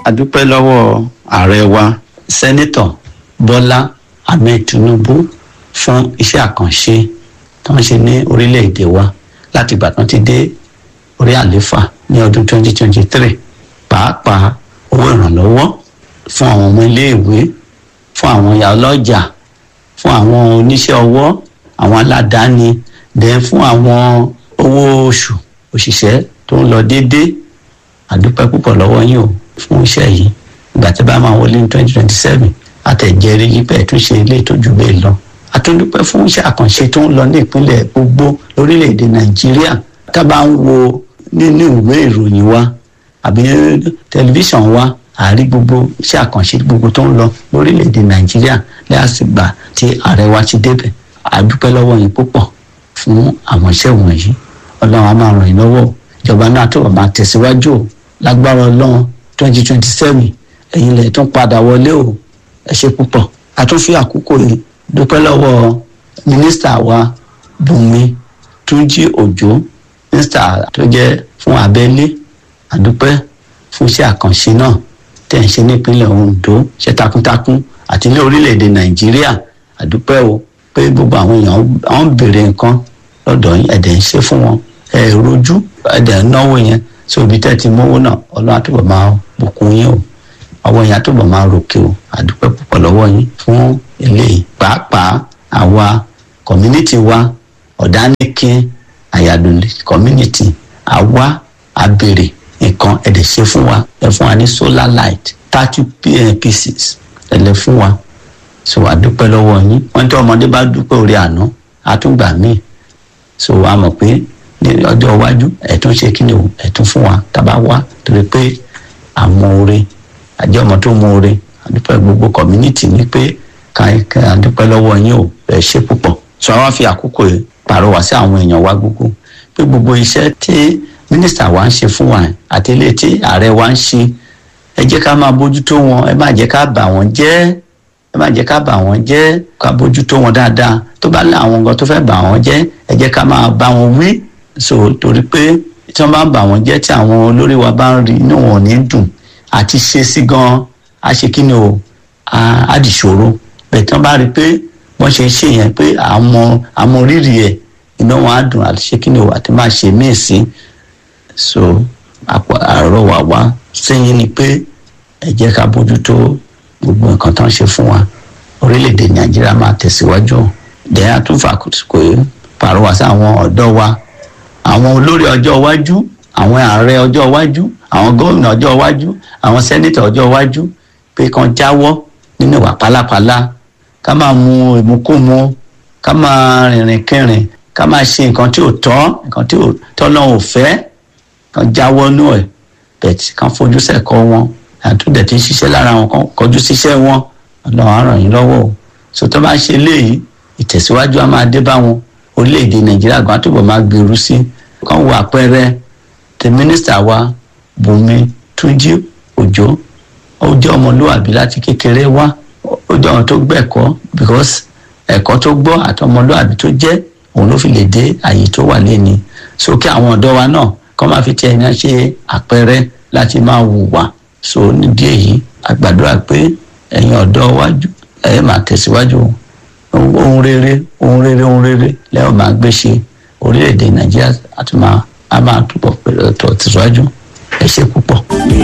adúpẹ́ lọ́wọ́ ààrẹ wa sẹ́nẹ́tọ̀ bọ́lá ahmed tinubu fún iṣẹ́ àkànṣe tó ń ṣe ní orílẹ̀-èdè wa láti ìgbà tó ti dé orí àléfà ní ọdún 2023 pàápàá owó ìrànlọ́wọ́ fún àwọn ọmọ iléèwé fún àwọn ìyá ọlọ́jà fún àwọn oníṣẹ́ ọwọ́ àwọn aládàáni dẹ̀ fún àwọn owó oṣù òṣìṣẹ́ tó ń lọ déédéé àdúpẹ́ púpọ̀ lọ́wọ́ yín o fún iṣẹ́ yìí ìgbà tí bá máa wọlé ní twenty twenty seven àtẹ̀jẹ́rí yìí bẹ́ẹ̀ tún ṣe ilé ìtọ́jú bẹ́ẹ̀ lọ àtúndúpẹ́ fún iṣẹ́ àkànṣe tó ń lọ ní ìpínlẹ̀ gbogbo lórílẹ̀‐èdè nàìjíríà tá a bá ń wo nínú ìwé ìròyìn wa àbí tẹlifíṣàn wa àárí gbogbo iṣẹ́ àkànṣe gbogbo tó ń lọ lórílẹ̀‐èdè nàìjíríà lẹ́yàsìgbà tí ààrẹ wa ti débẹ̀ àdúpẹ́ lọ́wọ́ yín púpọ̀ fún àwọn iṣẹ́ wọ̀nyí ọlọ́run á máa ràn yín lọ́wọ́ ìjọba náà tó máa tẹ̀síwájú o lágbára ọlọ́run twenty twenty seven ẹ̀yin lẹ̀ tún padà wọlé o ẹ ṣe púpọ̀ a tún fi àkókò yìí dúpẹ́ lọ́wọ́ mínísítà wa bùnmi túnjí òjò mínísítà tó jẹ́ fún abẹ́lé àdúpẹ́ fún iṣẹ́ àkànṣe náà tẹ̀ ń ṣe nípínlẹ̀ ondo ṣe takuntakun àti ní orílẹ̀-èdè nàìjíríà àdúpẹ́ o pé gbogbo àwọn èèyàn àwọn ń béèrè nǹkan lọ́dọ̀ yín ẹ̀dẹ̀ ń ṣe fún wọn ẹ̀ rojú ẹ̀dẹ̀ ń náwó yẹn sí ibi tẹ́ ti mówó náà ọlọ́run àtúbọ̀ máa bùkún yín o àwọn èèyàn àtúbọ̀ máa ròkè o àdúpẹ́ púpọ̀ lọ́wọ́ yín fún eléyìí pàápàá àwa community wa ọ̀dánìkín àyàdùnlé community àwa abèrè nǹkan ẹ̀dẹ̀ ṣe fún wa ẹ fún wa ní solar light thirty pieces ẹ lẹ fún wa so àdúpẹ́ lọ́wọ́ yín wọ́n tí ọmọdé bá dúpẹ́ orí àná àtúngbà míì so a mọ̀ pé ní ọjọ́ iwájú ẹ̀tún ṣe kí ni o ẹ̀tún fún wa tábà wá torí pé àmọ́ oore àjẹ́ ọmọ tó mọ oore àdúpẹ́ gbogbo community ní pé ká àdúpẹ́ lọ́wọ́ yín o ẹ ṣe púpọ̀ so àwa fi àkókò yìí pàrọwà sí àwọn èèyàn wa gbogbo pé gbogbo iṣẹ́ tí mínísítà wa ń ṣe fún wa àti ilé tí ààrẹ wa ń ṣe ẹ jẹ́ ká máa bójútó wọn ẹ má jẹ́ ká bà wọ́n jẹ́ ẹ má jẹ́ ká bà wọ́n jẹ́ ká bójútó wọn dáadáa tó bá lé àwọn nǹkan tó fẹ́ bà wọ́n jẹ́ ẹ jẹ́ ká máa bá wọn wí so torí pé tí wọ́n bá bà wọ́n jẹ́ tí àwọn olórí wa bá ń rí inú wọn ò ní dùn àti ṣe sí gan a ṣe kí ni o á dìṣòro bẹ́ẹ̀ tí wọ́n bá rí i pé wọ́n ṣe ṣe yẹn pé àmọ́ àmọ́ rírì ẹ̀ iná wọn á dùn àti ṣe kí ni o àti máa ṣe míì sí so àrọwà wa sẹ́yìn ni pé ẹ jẹ́ ká bójútó gbogbo nǹkan tó ń ṣe fún wa orílẹ̀-èdè nàìjíríà máa tẹ̀síwájú dẹ́yìn àtúnfà kò pàrọwà sí àwọn ọ̀dọ́ wa àwọn olórí ọjọ́ iwájú àwọn ààrẹ ọjọ́ iwájú àwọn gómìnà ọjọ́ iwájú àwọn sẹ́nítọ̀ ọjọ́ iwájú pé kan jáwọ́ nínú ìwà pálapàla ká máa mu ìmukúmu ká máa rìnrìn kẹrìn ká máa ṣe nǹkan tí ò tọ́ nǹkan tí ò tọ́lọ́run ò fẹ́ kan jáwọ́ nú ẹ̀ bẹ̀tì kan fojú sẹ́kọ̀ọ́ wọn àtúndẹ̀ tí ń ṣiṣẹ́ lára wọn kan kọjú síṣẹ́ wọn ọlọ́run á ràn yín lọ́wọ́ o so tó bá ṣe léyìí ìtẹ̀síwájú á máa dé bá wọn orílẹ̀-èdè nàìjíríà gan àtúbọ̀ máa gbèrú sí kan wo àpẹẹrẹ tẹ mínísítà wa bùnmi túnjí òjò ó jẹ́ ọmọlúwàbí láti kékeré wá ó jẹ́ ọmọ tó gbẹ̀kọ́ because ẹ̀kọ́ tó gbọ́ àti ọmọlúwàbí tó jẹ́ òun ló fi lè dé àyè tó wà lẹ́ni sókè àwọn ọ̀dọ́ wa náà kọ́ máa fi tiẹ̀ náà ṣe àpẹẹrẹ láti máa hùwà so nídìí èyí àgbàdúrà pé ẹ̀yin ọ̀dọ́ wájú ẹ̀ máa tẹ̀síwájú ohun rere ohun rere ohun rere lẹ́yìn máa gbé ṣe orílẹ̀-èdè nàìjíríà àti máa a máa túbọ̀ tẹ̀síwájú ẹ ṣe púpọ̀.